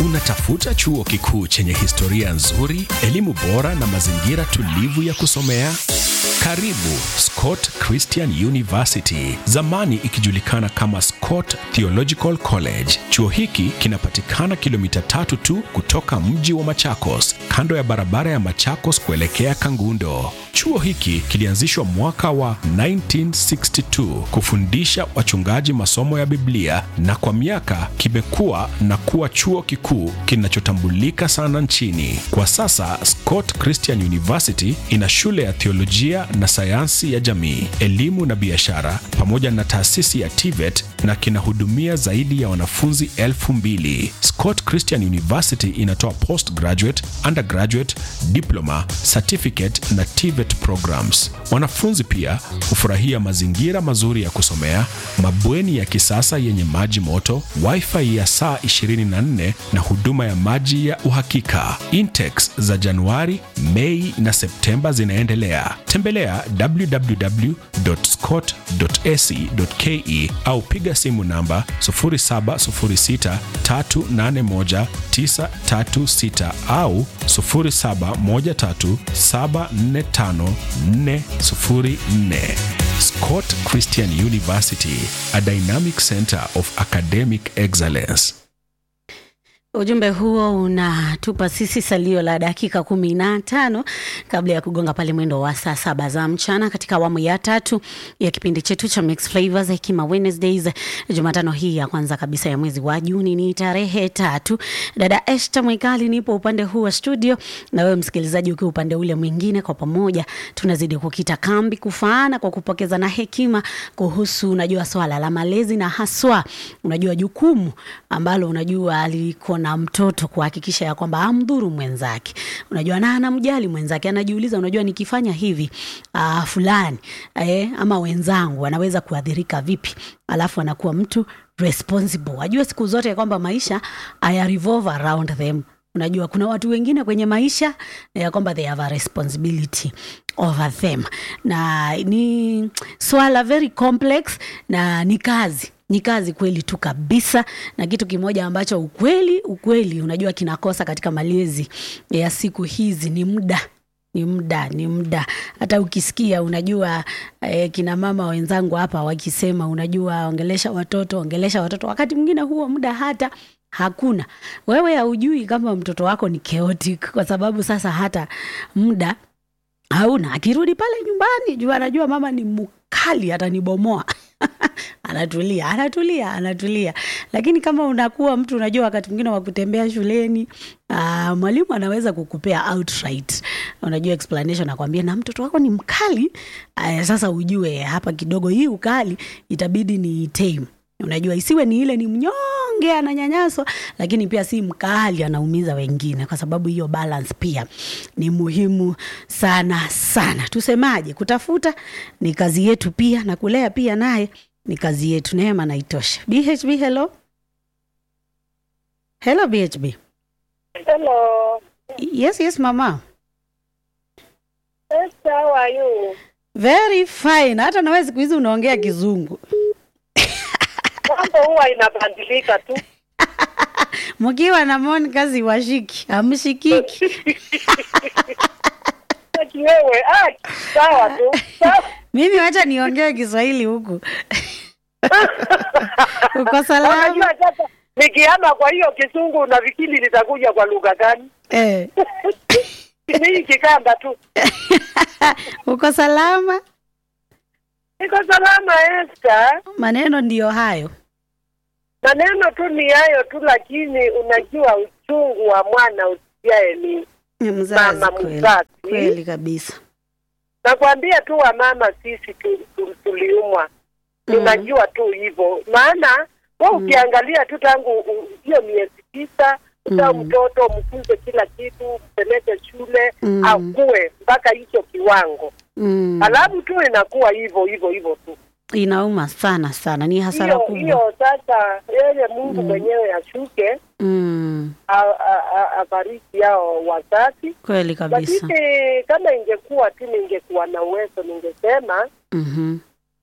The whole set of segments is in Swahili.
Unatafuta chuo kikuu chenye historia nzuri, elimu bora na mazingira tulivu ya kusomea? Karibu Scott Christian University, zamani ikijulikana kama Scott Theological College. Chuo hiki kinapatikana kilomita tatu tu kutoka mji wa Machakos, kando ya barabara ya Machakos kuelekea Kangundo. Chuo hiki kilianzishwa mwaka wa 1962 kufundisha wachungaji masomo ya Biblia na kwa miaka kimekuwa na kuwa chuo kikuu kinachotambulika sana nchini. Kwa sasa Scott Christian University ina shule ya theolojia na sayansi ya jamii, elimu na biashara pamoja na taasisi ya TVET na kinahudumia zaidi ya wanafunzi elfu mbili. Scott Christian University inatoa postgraduate, undergraduate, diploma, certificate na TVET programs. Wanafunzi pia hufurahia mazingira mazuri ya kusomea, mabweni ya kisasa yenye maji moto, wifi ya saa 24 na huduma ya maji ya uhakika. Intakes za Januari, Mei na Septemba zinaendelea. Tembelea www.scott.ac.ke au piga simu namba 0706381936 au 0713745404. Scott Christian University, a dynamic center of academic excellence. Ujumbe huo unatupa sisi salio la dakika kumi na tano kabla ya kugonga pale mwendo wa saa saba za mchana katika awamu ya tatu ya kipindi chetu cha Mix Flavors Hekima Wednesdays. Jumatano hii ya kwanza kabisa ya mwezi wa Juni ni tarehe tatu. Dada Esther Mwikali nipo upande huu wa studio, na wewe msikilizaji ukiwa upande ule mwingine. Kwa pamoja tunazidi kukita kambi kufaana kwa kupokezana hekima kuhusu, unajua, swala la malezi na haswa, unajua, jukumu ambalo unajua aliko na mtoto kuhakikisha ya kwamba amdhuru mwenzake, unajua, na anamjali mwenzake, anajiuliza, unajua, nikifanya hivi uh, fulani eh, ama wenzangu anaweza kuadhirika vipi? Alafu anakuwa mtu responsible, ajue siku zote ya kwamba maisha aya revolve around them. Unajua, kuna watu wengine kwenye maisha ya kwamba they have a responsibility over them, na ni swala very complex na ni kazi ni kazi kweli tu kabisa, na kitu kimoja ambacho ukweli ukweli unajua kinakosa katika malezi ya siku hizi ni muda ni muda ni muda. Hata ukisikia unajua eh, kina mama wenzangu hapa wakisema unajua, ongelesha watoto ongelesha watoto, wakati mwingine huo muda hata hakuna. Wewe haujui kama mtoto wako ni chaotic, kwa sababu sasa hata muda hauna. Akirudi pale nyumbani, jua anajua mama ni mkali, atanibomoa anatulia anatulia anatulia. Lakini kama unakuwa mtu unajua, wakati mwingine wa kutembea shuleni, uh, mwalimu anaweza kukupea outright, unajua explanation, nakwambia na mtoto wako ni mkali. Uh, sasa ujue hapa kidogo hii ukali itabidi ni tame Unajua, isiwe ni ile ni mnyonge ananyanyaswa, lakini pia si mkali anaumiza wengine, kwa sababu hiyo balance pia ni muhimu sana sana. Tusemaje? Kutafuta ni kazi yetu pia, na kulea pia naye ni kazi yetu. Neema na itosha. BHB, hello hello, BHB. Hello. Yes, yes mama, Yes, how are you? very fine. Hata nawe siku hizi unaongea kizungu Mambo huwa inabadilika tu. mkiwa na Monica ziwashiki amshikiki Ati wewe, ah, sawa tu. Sawa. mimi wacha niongee Kiswahili huku. Uko salama? Unajua sasa nikihama kwa hiyo kisungu unafikiri litakuja kwa lugha gani? Eh. Ni hii kikamba tu. Uko salama? Niko salama Esther. Maneno ndiyo hayo. Maneno tu ni hayo tu, lakini unajua uchungu wa mwana usiaye ni Ni Mzazi Mama kweli. mzazi. Kweli kabisa. nakwambia tu wamama sisi tu, tu, tuliumwa tunajua tu hivyo maana we ukiangalia tu tangu u- hiyo miezi tisa utaa Mm. mtoto mfunze kila kitu mpeleke shule Mm. akue mpaka hicho kiwango Mm. alafu tu inakuwa hivyo hivyo hivyo tu Inauma sana sana, ni hasara hiyo kubwa. hiyo sasa yeye mungu mwenyewe ashuke Mm. a- a- a- abariki yao wazazi Kweli kabisa. lakini kama ingekuwa tu ningekuwa na uwezo ningesema Mhm.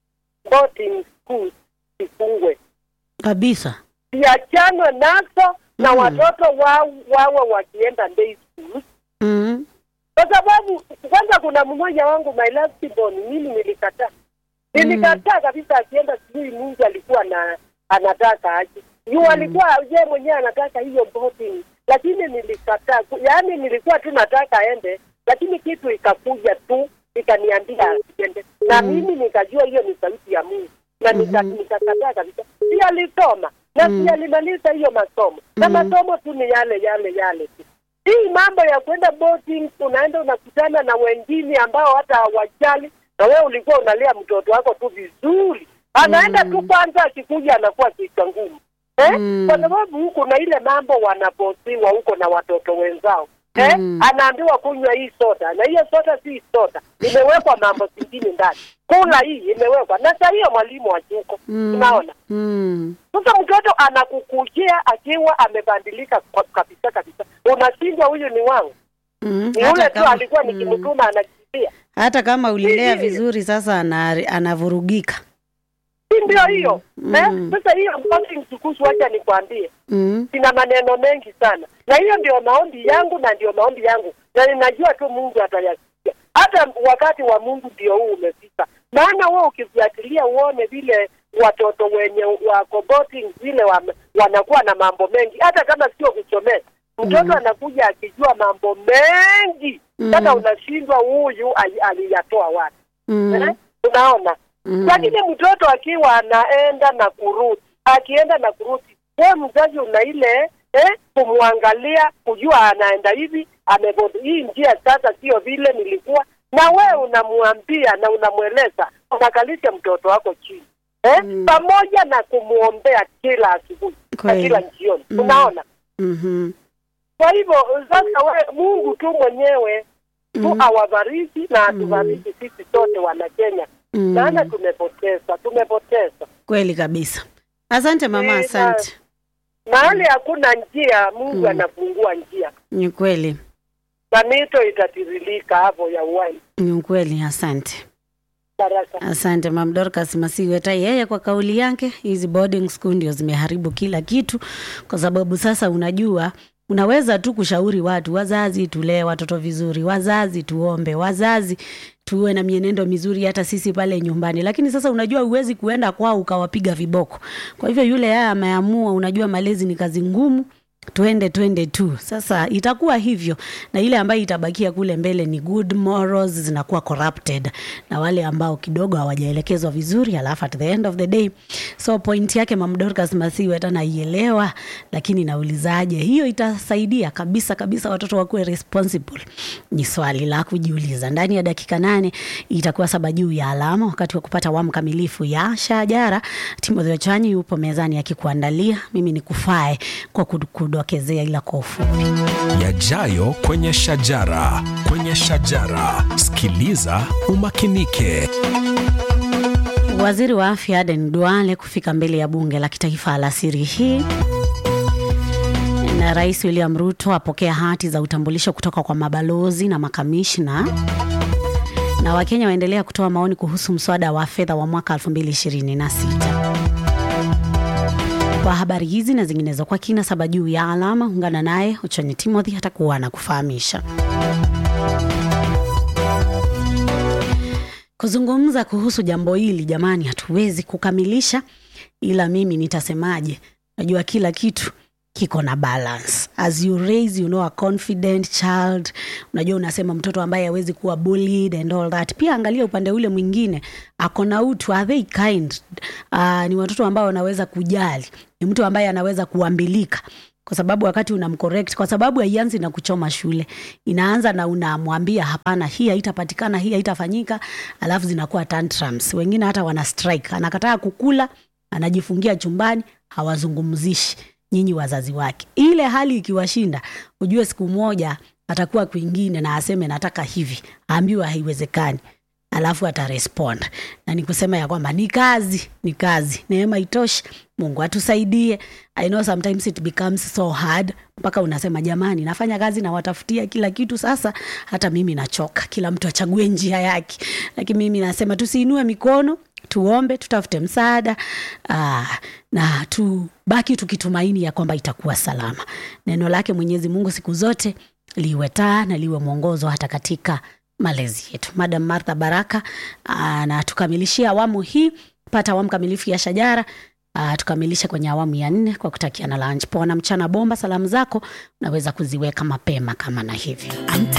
boarding schools zifungwe Kabisa. ziachanwe nazo na Mm. watoto wao wawe wakienda day school Mm. kwa sababu kwanza kuna mmoja wangu my last born mimi nilikataa nilikataa kabisa akienda sijui mungu alikuwa na anataka aje juu alikuwa je mwenyewe anataka hiyo boarding lakini nilikataa Ku- yaani nilikuwa tu nataka aende lakini kitu ikakuja tu ikaniambia asiende na mimi nikajua hiyo ni sauti ya mungu na nika- nikakataa kabisa si alisoma na si alimaliza hiyo masomo na masomo tu ni yale yale yale tu hii mambo ya kwenda boarding unaenda unakutana na wengine ambao hata hawajali na wewe ulikuwa unalea mtoto wako tu vizuri anaenda tu kwanza akikuja anakuwa kichwa ngumu eh? Mm. kwa sababu huko na ile mambo wanabosiwa huko na watoto wenzao eh? Mm. anaambiwa kunywa hii soda na hiyo soda si soda imewekwa mambo zingine ndani kula hii imewekwa na saa hiyo mwalimu ajuko Mm. unaona Mm. sasa mtoto anakukujia akiwa amebadilika kwa- kabisa kabisa unashindwa huyu ni wangu Mm. ni Hata yule tu kama- alikuwa mm. nikimtuma anakimbia hata kama ulilea Ndiyo. vizuri sasa ana, anavurugika si ndio hiyo Mm. eh? sasa hiyo boarding schools wacha nikwambie mm. sina maneno mengi sana na hiyo ndio maombi yangu na ndio maombi yangu na ninajua tu mungu atayasikia hata wakati wa mungu ndio huu umefika maana wewe ukifuatilia uone vile watoto wenye wako boarding vile wa, wanakuwa na mambo mengi hata kama sio kusomea mtoto Mhm. anakuja akijua mambo mengi Mhm. sasa unashindwa huyu ali- aliyatoa wapi Mm. eh? unaona Mm. lakini mtoto akiwa anaenda na kurudi akienda na kurudi we mzazi una ile eh, kumwangalia kujua anaenda hivi amebodi hii njia sasa sio vile nilikuwa na we unamwambia na unamweleza unakalisha mtoto wako chini eh? Mm. pamoja na kumwombea kila asubuhi na Kweli. kila jioni Mm. unaona Mhm. kwa hivyo sasa we mungu tu mwenyewe tu Mhm. awabariki na atubariki sisi sote wana kenya Mm. maana tumepoteza tumepoteza kweli kabisa asante mama Eh, asante mahali hakuna njia mungu Mm. anafungua njia ni kweli na mito itatiririka hapo ya uwai ni kweli asante baraka asante mam dorcas masiweta yeye kwa kauli yake hizi boarding school ndio zimeharibu kila kitu kwa sababu sasa unajua unaweza tu kushauri watu wazazi tulee watoto vizuri wazazi tuombe wazazi tuwe na mienendo mizuri hata sisi pale nyumbani lakini sasa unajua huwezi kuenda kwao ukawapiga viboko kwa hivyo yule yeye ameamua unajua malezi ni kazi ngumu twende twende tu sasa itakuwa hivyo na ile ambayo itabakia kule mbele ni good morals zinakuwa corrupted na wale ambao kidogo hawajaelekezwa vizuri alafu at the end of the day so point yake mam dorcas masiwe hata naielewa lakini naulizaje hiyo itasaidia kabisa kabisa watoto wakuwe responsible ni swali la kujiuliza ndani ya dakika nane itakuwa saba juu ya alama wakati wa kupata awamu kamilifu ya shajara timothy ochanyi yupo mezani akikuandalia mimi ni kufae kwa kudokezea ila kwa ufupi yajayo kwenye shajara kwenye shajara sikiliza umakinike Waziri wa afya Aden Duale kufika mbele ya bunge la kitaifa alasiri hii na Rais William Ruto apokea hati za utambulisho kutoka kwa mabalozi na makamishna na Wakenya waendelea kutoa maoni kuhusu mswada wa fedha wa mwaka 2026. Kwa habari hizi na zinginezo kwa kina saba juu ya alama, ungana naye Uchonyi Timothy atakuwa anakufahamisha. Kuzungumza kuhusu jambo hili jamani, hatuwezi kukamilisha, ila mimi nitasemaje? Najua kila kitu kiko na balance as you raise you know a confident child unajua unasema mtoto ambaye hawezi kuwa bullied and all that pia angalia upande ule mwingine ako na utu are they kind uh, ni watoto ambao wanaweza kujali ni mtu ambaye anaweza kuambilika kwa sababu wakati unamcorrect kwa sababu haianzi na kuchoma shule inaanza na unamwambia hapana hii haitapatikana hii haitafanyika alafu zinakuwa tantrums wengine hata wana strike anakataa kukula anajifungia chumbani hawazungumzishi nyinyi wazazi wake ile hali ikiwashinda ujue siku moja atakuwa kwingine na aseme nataka hivi aambiwa haiwezekani alafu atarespond na ni kusema ya kwamba ni kazi ni kazi neema itoshi mungu atusaidie i know sometimes it becomes so hard mpaka unasema jamani nafanya kazi nawatafutia kila kitu sasa hata mimi nachoka kila mtu achague njia yake lakini mimi nasema tusiinue mikono tuombe, tutafute msaada aa, na tubaki tukitumaini ya kwamba itakuwa salama. Neno lake Mwenyezi Mungu siku zote liwe taa na liwe mwongozo hata katika malezi yetu. Madam Martha Baraka aa, na tukamilishia awamu hii, pata awamu kamilifu ya Shajara. Uh, tukamilishe kwenye awamu ya nne kwa kutakia na lunch poa na mchana bomba. Salamu zako unaweza kuziweka mapema kama na hivyo. I'm